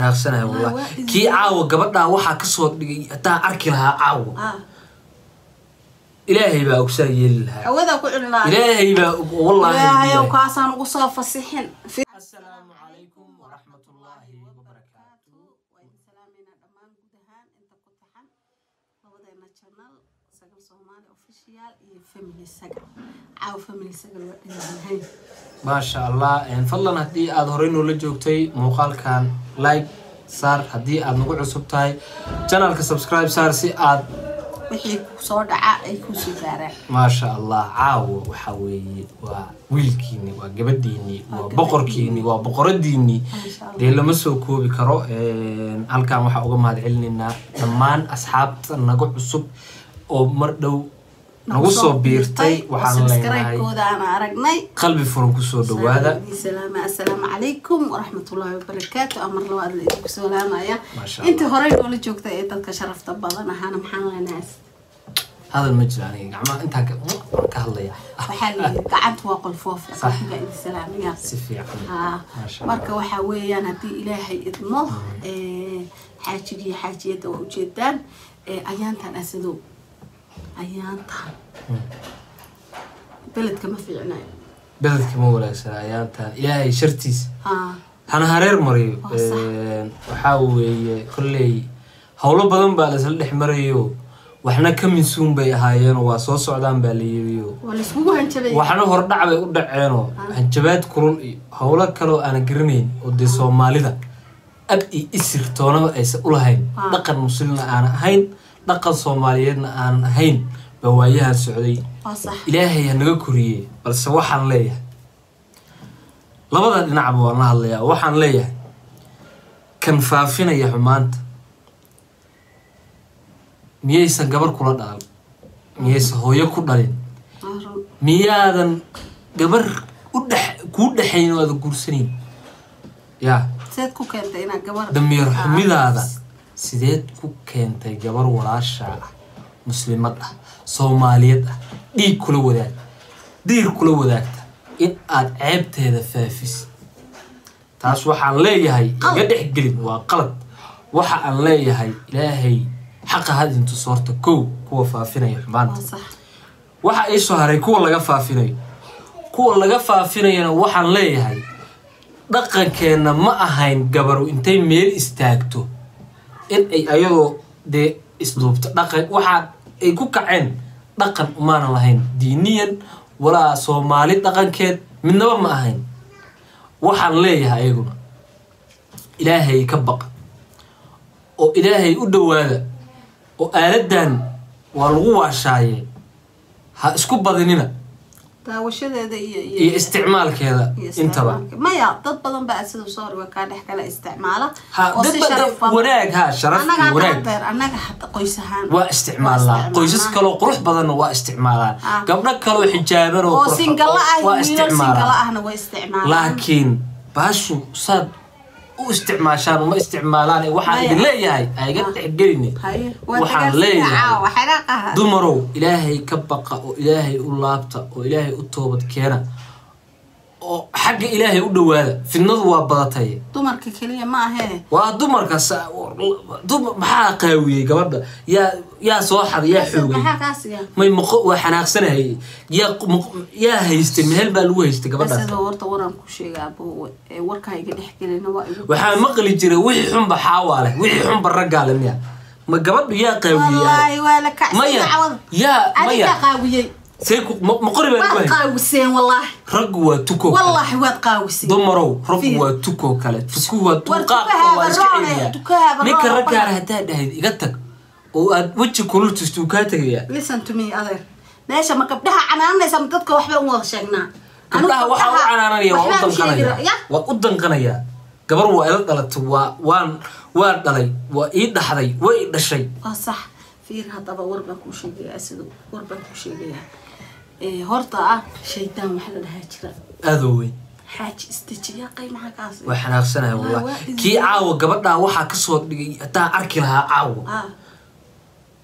xanaaqsanahay Ah, wallahi waa is- kii caawa gabadhaa waxaa kasoo dhigay haddaan arki lahaa caawa ah ilaahay baa ogsaa yeeli lahaa hawada ku cuni lahaa ilaahay baa og- wallahi ilaahayow ilaahay. kaasaan ugu soo fasixin asalaamu calaykum waraxmatullaahi wabarakaatu waynu salaameynaa dhammaan guud ahaan inta ku taxan labadeena channel sagal soomaali official iyo family sagal caaw family sagal waa dhinacahay maasha allah een, fadlan haddii aada horey noola joogtay muuqaalkan like saar haddii aada nagu cusub tahay janalka subscribe saar si aad wixii soo dhaca ay kusoo gaaraan maasha allah caawa waxaa weeye waa wiilkiini waa gabadhiini waa gabadhiini. boqorkiini waa boqoradiini Maasha Allah. dee lama soo koobi karo Een, halkan waxaa uga mahad celinaynaa dhammaan asxaabta naga cusub oo mar dhow nagu soo biirtay waxaan leenahay kooda aan aragnay qalbi furan kusoo dhawaada salaam assalaamu calaykum waraxmatullaahi wabarakaatu amar labaad la idinku salaamaya Maasha intii horey noola joogta ee dadka sharafta badan ahaana maxaan leenahay hadal ma jiro aniga gacmaha intaan ka waan ka hadlaya waxaa la yidhi gacanta waa qolfoof qalbiga idin salaamaya si fiican haa Maasha marka waxaa weeyaan haddii ilaahay idmo ee, xaajigii xaajiyadda waa ujeedaan ee, ayaantan asadow ayaantan beledka ma fiicnayo beledka ma wanaagsana ayaantan ilaahay shartiisa haa hana hareer mariyo Waa sax. Een, waxaa weeye kolley howlo badan baa laisla dhex marayo waxna ka minsuun bay ahaayeenoo waa soo socdaan baa la yiriyo waa laiskugu hanjabay waxna hordhac bay u dhaceenoo hanjabaad kulul iyo howlo kaloo aanan garanayn oo dee soomaalida ab iyo isir toonaba aysan u lahayn Ah. dhaqan muslimna aanan ahayn dhaqan soomaaliyeedna aanan ahayn baa waayahan socday waa sax ilaahay ha naga koriyey balse waxaan leeyahay labada dhinacba waan la hadlayaa waxaan leeyahay kan faafinaya xumaanta miyaysan gabar kula dhalan miyaysan hooyo ku dhalin waa run. miyaadan gabar u dhex kuu dhexayn oo aada guursanayn yaa seed ku keentay inaad gabar damiir Ah, xumidaada sideed ku keentay gabar walaashaa ah muslimad ah soomaaliyeed ah dhiig kula wadaagta diir kula wadaagta in aad ceebteeda faafis taas waxaan leeyahay Qalad. iga dhex gelin waa qalad waxa aan leeyahay ilaahay xaqa hadintu soorta kow kuwa faafinaya xumaanta waa sax waxa ii soo haray kuwa laga faafinayo kuwa laga faafinayana waxaan leeyahay dhaqankeenna ma ahayn gabaru intay meel istaagto in ay ayadoo dee isduubto dhaqan waxaa ay ku kaceen dhaqan umaanan lahayn diiniyan walaa soomaali dhaqankeed midnaba ma ahayn waxaan leeyahay ayaguna ilaahay ka baqa oo ilaahay u dhowaada oo aaladan waa lagu waashaaye ha isku badinina daawashadeeda iyo iyo isticmaalkeeda iyo intaba isticmaalka. maya dad badan baa sida soo riwa kaa dhex kala isticmaala ha oo si dad sharaf bada badan wanaag ha sharaf annaga iyo hadda wanaag hadeer annaga hadda qoys ahaan waa isticmaalaa qoysas isticmaalnaa. kaloo qurux badanna waa isticmaalaan Ah. gabdho kaloo xijaaban oo oo qurux- singala ah waa wiilal singala isticmaalaan ahna way isticmaalaan laakiin baashu saad u isticmaashaan uma isticmaalaan waxaan Maya. idin leeyahay aiga Ah. dhexgelini Haye, waa waxaan dagaal leeyahay caawa, xanaaqaha. dumarow ilaahay ka baqa oo ilaahay u laabta oo ilaahay u toobad keena oo xagga ilaahay u dhowaada fidnadu waa badatay dumarka keliya ma ahee waa dumarka sa- dum- maxaa qaawiyey gabadha yaa yaa soo xaday yaa xoogay maxaa kaasiga may maqo waa xanaaqsanahay yaa maq- yaa haystay mehel baa lagu haystay gabadhaas sidoo horta waraan ku sheegaa boowe ee warkaa iga dhex gelina waa igu waxaa maqli jiray wixii xunba xaawaa leh wixii xunba raggaa leh miya ma gabadhu yaa qaawiyey wallaahi waa la kacsan maya dacwada yaa adiga maya qaawiyey see ku ma ma qori baa lagu waad haystay qaawiseen wallaahi raggu waa tuko kale wallaahi waad qaawiseen dumarow raggu Fiir. waa tuko kale tuku waa War tuqaaqka tukaha waa iska baroone, celiyaa tukaha ninka baroone, raggaana baroone. haddaa dhahayd iga tag oo aad weji kulul tusto uu kaa tegayaa listen to me adeer meesha ma gabdhaha canaanaysa ma dadka waxba u wada sheegnaa gabdhaha waxaa u canaananaya waa u waxbaan sheegi danqanaya ra- ya waa u danqanaya gabar waa ila dhalatay waa waan waa dhalay waa ii dhaxday waa ii dhashay waa sax fiir haddaba war baan kuu sheegayaa siduu war baan kuu sheegayaa ee horta ah shaydaan waxa la dhahaa jira aadoo weyn xaaji istijiya qaymaha kaas waa xanaaqsanahay Waa- wallah waa is- kii caawa gabadhaa waxaa kasoo dhigay haddaan arki lahaa caawa ah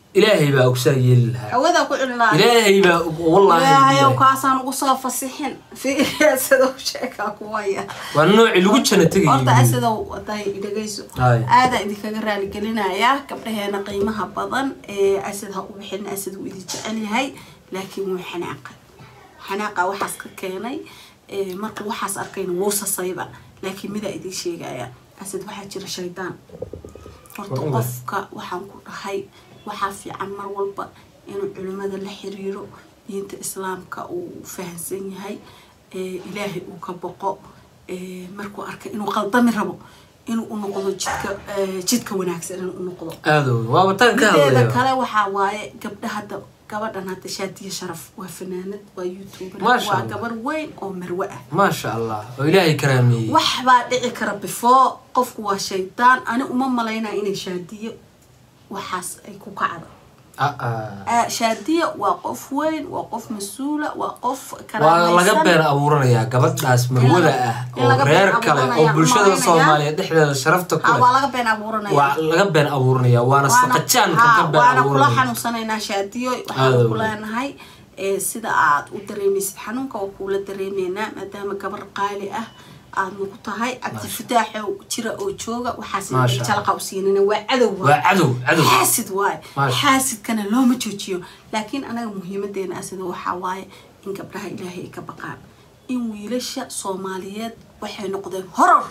ilaahay baa ogsaa yeeli lahaa hawadaa ku cuni lahaa ilaahay baa og- wallaahi ilaahayow billahi. kaasaan ugu soo fasixin fiiriya sidau sheekaa kuwaya waa noocii lagu jana horta tegayay asidow waday dhegayso Hay. aadaa idinkaga raaligelinayaa gabdhaheena qiimaha badan ee asad ha u bixin asad wuu idin jecel yahay laakiin wuu xanaaqa xanaaqa waxaas ka keenay ee, markuu waxaas arkayna wuu sasayba laakiin midaa idin sheegaya asad waxaa jira shaydaan horta Waa ogahay. qofka waxaan ku dhahay waxaa fiican mar walba inuu culimmada la xiriiro diinta islaamka uu fahansan yahay ee, ilaahay uu ka boqo ee, markuu arkay inuu qaldami rabo inuu u noqdo jidka ee, jidka wanaagsan inuu u noqdo aado waaba tan ka mideeda hadlayo kale waxaa waaye gabdha hadda gabadhan hadda shaadiya sharaf waa fanaanad waa youtuber Masha waa Allah. gabar weyn oo marwe ah maasha allah oo ilaahay karaameeyey wax baa dhici kara before qofku waa shaydaan ani uma malaynaya inay shaadiyo waxaas ay ku kacdo Ah, ah. Ah, shaadiya waa qof weyn waa qof mas-uula waa qof waa laga been abuuranayaa gabadhaas marwada ah in oo laga been reer kale oo abuuranaya, bulshada malaynayaa. soomaaliya dhexdeeda sharafta ku ha waa leh laga been abuuranaya waa laga been abuuranaya waana Waana- saqajaanka ha, ka been waana kula abuuranaya xanuunsanaynaa shaadiyo Aad waxaan ku weyn. leenahay ee, sida aad u dareemaysid xanuunka waa kuula dareemeynaa maadaama gabar qaali ah aad nagu tahay cabdifataaxo jira oo jooga waxaas Maasha jalaqa u siinana waa cadow waay. waa cadow cadow xaasid waaye Maasha. xaasidkana looma joojiyo laakiin anaga muhiimadeena asida waxaa waaye in gabdhaha ilaahay ay ka baqaan in wiilasha soomaaliyeed waxay noqdeen horor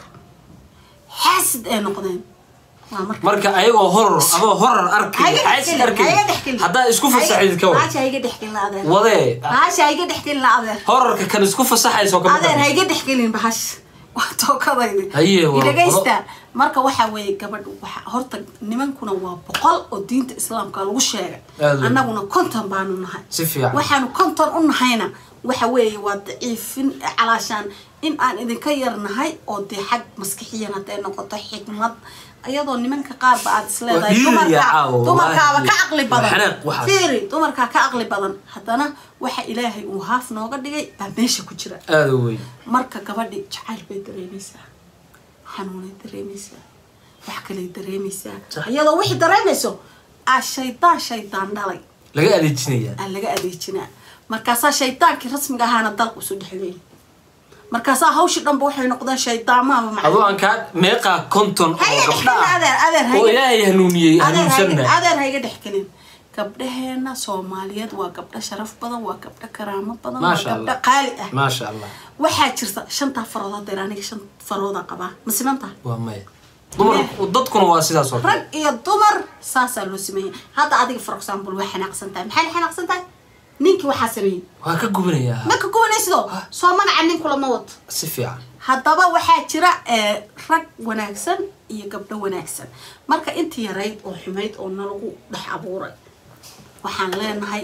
xaasid ay noqdeen waa marka marka ayagoo horor adoo horor arkay xaasid arkay haddaa isku fasaxayd ka war haasha iga dhexgelin adeer wadee haasha iga dhexgelin adeer hororka kan isku fasaxayso kama adeer ha dambayso. iga dhexgelin bahash waa tookadaydi Haye, waa- dhegaysta marka waxaa weeye gabadh waxa horta nimankuna waa boqol oo diinta islaamka lagu sheegay Aad u. annaguna konton baanu nahay si fiican waxaanu konton u nahayna waxa weeye waa daciifin calaashaan in aan idinka yarnahay oo dee xag maskixiyan hadday noqoto xikmad iyadoo nimanka qaarba aad isleedahay Waa dumarka dhiiriya caawa, dumarkaaba wallaahi. ka caqli Waa badan xanaaq waxaas. fiiri dumarkaa ka caqli badan haddana waxa ilaahay uu haaf nooga dhigay baa meesha ku jira aada u weyn marka gabadhi jacayl bay dareemaysaa xanuunay dareemaysaa wax kaley dareemaysaa Sax. iyadoo wixii dareemayso aa shaydaan shaydaan dhalay laga adeejinayaa aa laga adeejinaa markaasaa shaydaankii rasmiga ahaana dalka usoo dhexleeyay markaasaa hawshii dhanba waxay noqdeen shaydaamaaba macallin. adoo aan kaa meeqaa konton oo Haye gabdha dhexgelin adeer adeer ah oo haye ilaahay hanuuniyey adeer hayga- hanuunsanna adeer hayga dhexgelin gabdhaheena soomaaliyeed waa gabdho sharaf badan waa gabdho karaamo badan waa Maasha gabdho Allah. qaali ah maasha allah waxaa jirta shantaa farood hadeer aniga shan farooda qabaa ma simantaha waa maya dumarku dadkuna waa sidaas oo kale rag iyo dumar saasaa loo sameeyey hadda adiga for example waa xanaaqsan tahay maxay la xanaaqsan tahay ninkii waxaa sameeyey waa ka gubanayaa ma ka gubanaysidoo soo magaca nin kulama wato si fiican haddaba waxaa jira eh, rag wanaagsan iyo gabdho wanaagsan marka intii yarayd oo xumayd oo nalagu dhex abuuray waxaan leenahay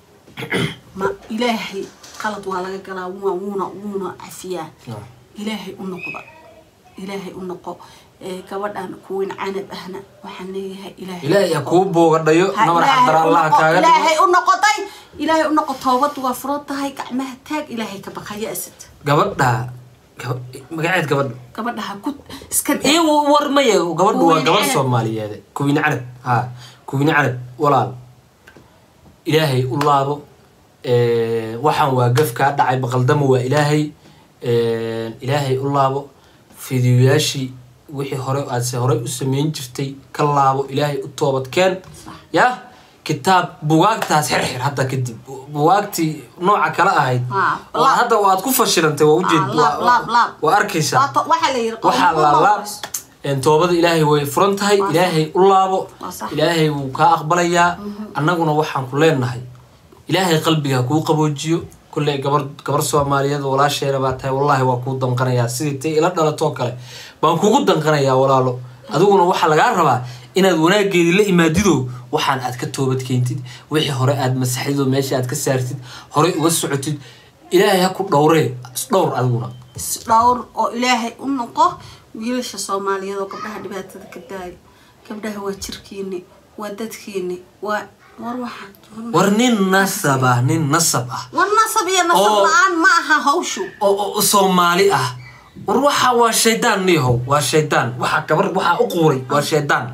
ma ilaahay qalad waa laga galaa wuuna wuuna wuuna cafiyaa Ah. ilaahay u noqda ilaahay u noqo Eh, gabadhan kuwin canab ahna waxaan leeyahay ilaahay ilaahay ha kuu boogadhayo Ha namar ilaahay xadara u allaha noqo- kaaga ilaahay dhigo u noqotay ilaahay u noqo toobadu waa furan tahay gacmaha taag ilaahay ka baqaya asad gabadha gaba- magaceed gabadha gabadha ha ku iska daa iyo war maya gabadhu waa Kuwin gabadh canab. soomaaliyeed kuwine canab ha kuwine canab walaal ilaahay u laabo Eh, waxaan waa gaf kaa dhacay baqaldamo waa ilaahay Eh, ilaahay u laabo fidiyoyaashii wixii hore aadse horey u sameyn jirtay ka laabo ilaahay u toobadkeen ya kitaab bugaagtaas xirxir hadda kadib bugaagtii nooca kale ahayd Ha, oo laab. hadda waad ku fashilantay waa ujeed Ah, laab, laab, laab. waa arkaysaa Waa to- waxaa la yiri waxaa laalaab een, toobada ilaahay way furan tahay Waa sax. ilaahay u laabo Waa sax. ilaahay wuu kaa aqbalayaa annaguna waxaan ku leenahay ilaahay qalbiga kuu qaboojiyo kulley gabar gabar soomaaliyeed oo walaasheena baa tahay wallaahi waa kuu danqanayaa sidii tay ila dhalatoo kale baan kugu danqanayaa walaalo adiguna waxaa lagaa rabaa inaad wanaageedii la imaadido waxaan aad ka toobad keentid wixii hore aad masaxdid oo meesha aad ka saartid horey uga socotid ilaahay ha ku dhowree isdhowr adiguna isdhowr oo ilaahay u noqo wiilasha soomaaliyeed oo gabdhaha dhibaatada ka daayo gabdhaha waa jirkiini waa dadkiini waa war waxaan war nin nasaba nin nasab ah war nasab iyo nasab Oo. la-aan ma aha hawshu oo oo soomaali ah war waxa waa shaydaan niyahow waa shaydaan waxa gabar waxaa u quuray waa shaydaan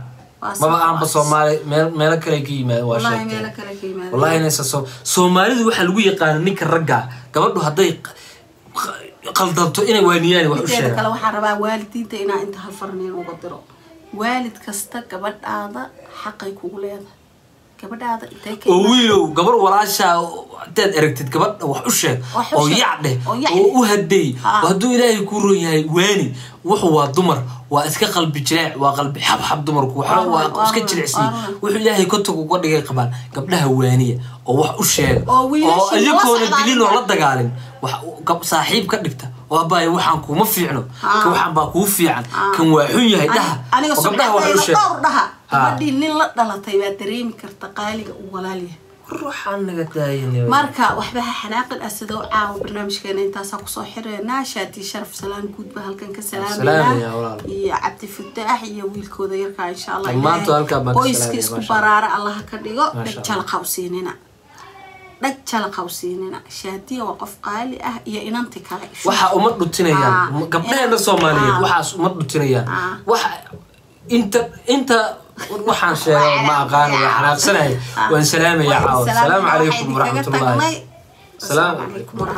Waa maba sax, aanba waa soomaali meel meelo kale ka yimaadeen waa wallahi sheegteen meelo kale ka yimaadeen wallahi inaysa soo soomaalidu waxaa lagu yaqaana ninka ragga gabadhu hadday q- q- qaldanto inay waaniyaan wax u mideeda kale sheegaan waxaan rabaa waalidiinta inaa inta hal farniin uga diro waalid kasta gabadhaada xaqay kugu leedahay gabadhaada intay ka oo imaan- wiilow gabar walaashaa hadaad aragtid gabadha wax u sheeg Wax u oo sheeg. yac dheh Oo yac oo dheh. u hadeey Ah. oo hadduu ilaahay kuu roon yahay waani wuxuu waa dumar waa iska qalbi jileec waa qalbi xabxab dumarku waxba Waa waa run, waa iska run, jilicsiy waa run. wuxuu ilaahay kotog uga dhigay qabaan gabdhaha waaniya oo wax u sheega Oo wiilasha oo iyagoona nala dilin oo la socdaan. dagaalin wax gab- saaxiib ka dhigta oo abaayo waxaan kuuma fiicno Ah. kan waxaan baa kuu fiican Ah. kan waa xun yahay Ani- dhaha aniga oo gabdhaha wax u subxaanayda sheega dhowr dhaha Ah. gabadhii nin la dhalatay baa dareemi karta qaaliga uu walaalyahay ruuxaan naga daayan marka waxba ha xanaaqin asidoo caawa barnaamijkeena intaasaa kusoo xireynaa shaati sharaf salaan guud baa halkan ka Salaamaya, salaamayna walaal. iyo cabdi fataax iyo wiilkooda yarkaa insha allah Dhammaantood Ilaahay halkaa baan ka qoyska salaamaya, isku maasha Allah. baraara allaha ka dhigo Maasha dhag Allah. jalaqawsiinina dhag jalaqawsiinina shaatiya waa qof qaali ah iyo inanti kale waxa uma dhutinayaan Ah. gabdhaheena soomaaliyeed Ah. waxaas uma dhutinayaan Ah. waxa inta inta waxaan sheega ma aqaan waa xanaaqsanahay waan salaamaya caawa asalaamu calaykum waraxmatullaahi salaam Salaam calaykum